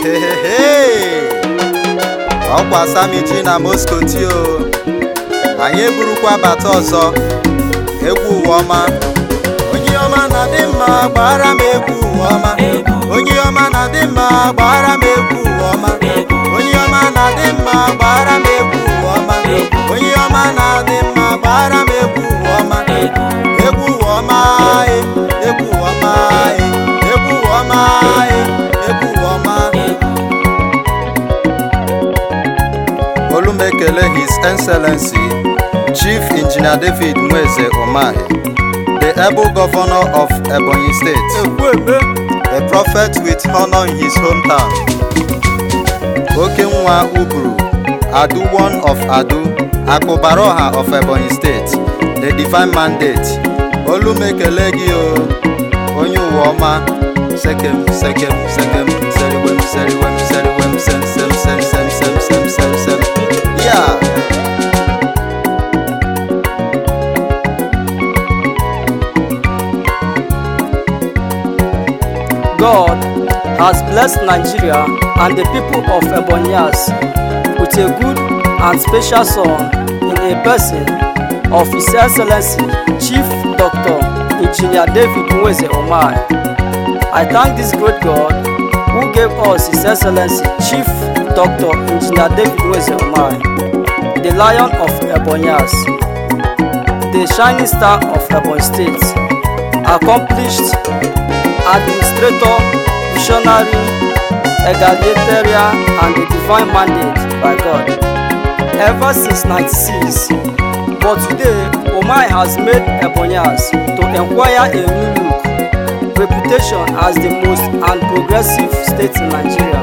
Ehehehe! ọkwa samiji na Moscow tio anyị eburukwa bata ọzọ egwu ụwa ọma onye ọma na-adị mma gbara m egwu ụwa ọma onye ọma na-adị mma gbara m egwu ụwa ọma onye ọma na-adị mma gbara m egwu ụwa ọma onye ọma na-adị mma gbara m egwu ụwa ọma egwu ụwa ọma e, egwu ụwa ọma e, egwu ụwa ọma e, egwu ụwa ọma olumekele his excellency chief engineer david nweze umahi the able governor of ebonyi state a prophet with honor in his hometown oke nwa uburu adu one of adu akụbaroha of ebonyi state the divine mandate olumekele gị o onye ụwa ọma sekem sekem sekem seriwem seriwem seriwem sem sem sem sem sem sem sem sem ya God has blessed Nigeria and the people of Ebonyas with a good and special son in a person of His Excellency Chief Dr. Engineer David Nweze Omai. I thank this great God who gave us His Excellency Chief Dr. Engineer David Nweze Omai, the Lion of Ebonyas, the shining star of Ebony State, accomplished administrator, visionary, egalitarian, and a divine mandate by God. Ever since 96, but today, Omai has made Ebonyas to acquire a new look, reputation as the most and progressive state in Nigeria.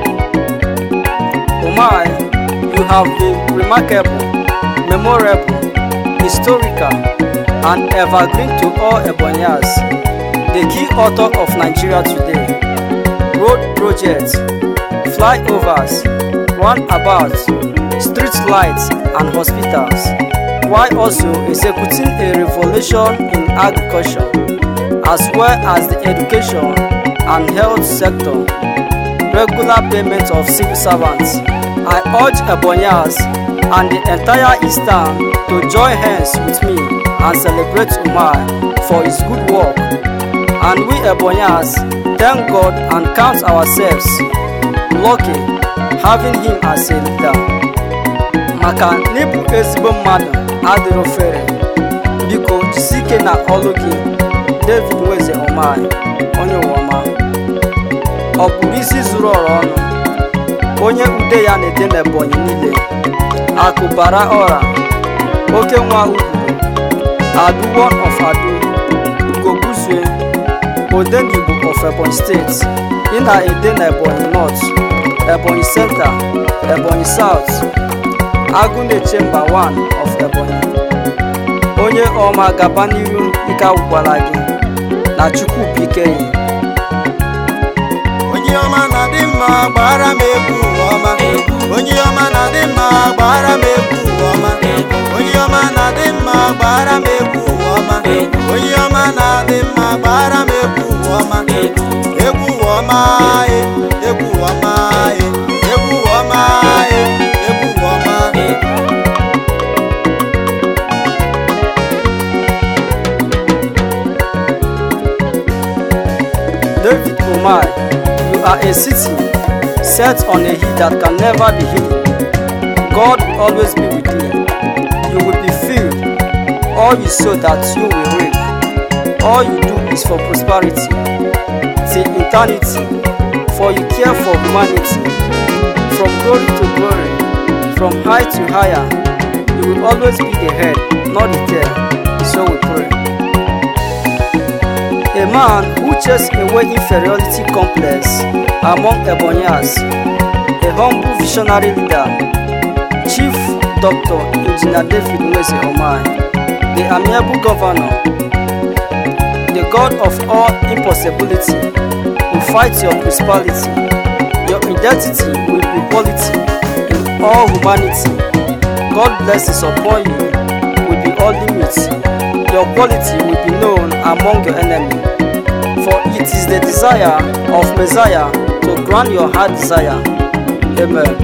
Omai, you have been remarkable, memorable, historical, and evergreen to all Ebonyas the key author of Nigeria today. Road projects, flyovers, runabouts, street lights, and hospitals, while also executing a revolution in agriculture, as well as the education and health sector, regular payment of civil servants. I urge Ebonyas and the entire Eastern to join hands with me and celebrate Umar for his good work and we Ebonyas thank God and count ourselves lucky having him as a leader. maka n'ịbụ ezigbo mmadụ adịrọ fere biko jisike na ọlụ gị David Nweze Omai onye ụwa ọma ọ kpụrụ isi zuru ọra ọnụ onye ude ya na-ede n'Ebonyi niile akụ bara ọra oke nwa ugwu adu one of adu ugoguzue odenigbo of ebonyi steeti ị na-ede na ebonyi north ebonyi center ebonyi south agụneche mba 1 of ebonyi onye ọma gaba n'iru ike agwụkwara gị na chukwu pikeyi onye ọma na-adị mma gbara m egwu ụwa ọma onye ọma na-adị mma gbara m egwu ụwa ọma onye ọma na-adị mma gbara m egwu ụwa ọma onye ọma na-adị mma gbara m egwu ụwa ọma egwu ụwa ọma e egwu ụwa ọma e egwu ụwa ọma e egwu ụwa ọma David Omai, you are a city set on a hill that can never be hidden. God will always be with you. You will be filled. All you sow that you will reap. All you do is for prosperity. Till eternity. For you care for humanity. From glory to glory. From high to higher. You will always be the head, not the tail. So we pray. A man who chased away inferiority complex among Ebonyas, a humble visionary leader, Chief Dr. Engineer David Nweze Omai, the amiable governor, the God of all impossibility, will fight your principality. Your identity will be quality in all humanity. God blesses upon you will be all limits. Your quality will be known among your enemy. For it is the desire of Messiah to grant your heart desire. Amen.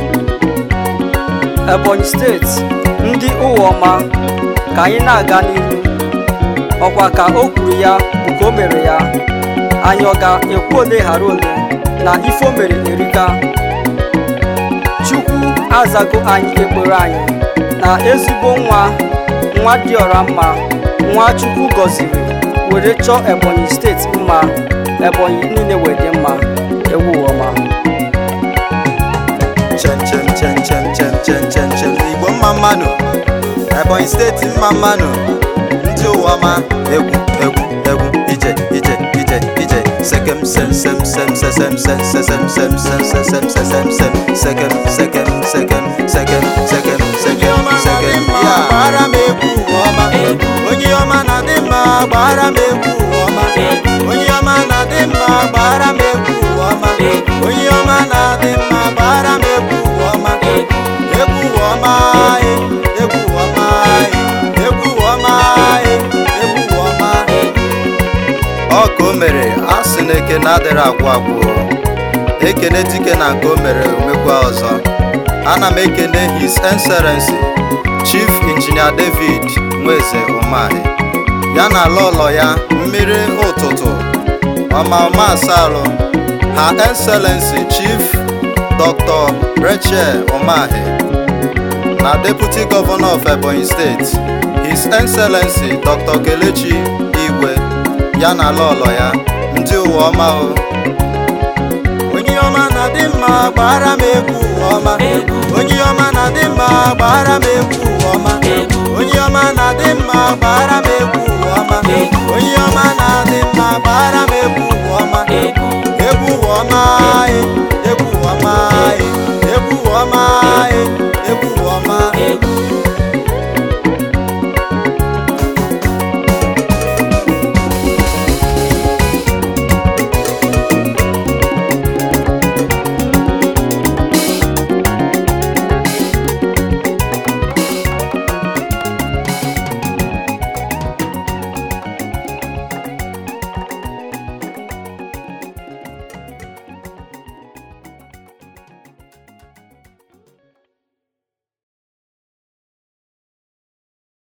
Ebonyi steeti ndị ụwa ọma ka anyị na-aga n'ihu ọkwa ka o kwuru ya bụ ka o mere ya anyị ọ ga-ekwu ole ghara ole na ife o mere erika chukwu azago anyị ekpere anyị na ezigbo nwa nwa dị ọra mma nwa chukwu gọziri were chọọ ebonyi steeti mma ebonyi niile wee dị mma ewu ọma chem chem chem chem chem chem chem chem igbo mma mmanụ ebonyi steeti mma mmanụ ndị ụwa ma egwu egwu egwu ije ije ije ije sekem sem sem sem se sem sem se sem sem sem se sem se sem sem sekem sekem sekem sekem sekem sekem sekem ya gbara m egwu ọma onye ọma na-adị mma gbara m egwu ọma onye ọma na-adị mma gbara m egwu ọma onye ọma na-adị mma gbara m egwu ọma egwu ọma e, egwu ọma e, egwu ọma e, egwu ọma ọ ka o mere a sị na eke na-adịrị agwụ agwụ ekene dike na nke o mere omekwa ọzọ ana m ekene his excellency chief injinia david nweze umahi ya na ala ụlọ ya mmiri ụtụtụ ọma ọma asalụ ha excellency chief dr rachel umahi na deputy governor of ebonyi state his excellency dr kelechi igwe ya na ala ụlọ ya ndị ụwa ọma o onye ọma na-adị mma gbara m egwu ọma onye ọma na-adị mma gbara m egwu ọma onye ọma na-adị mma gbara m egwu ọma onye ọma na-adị mma gbara m egwu ọma egwu ọma e, egwu ọma e, egwu ọma e, egwu ọma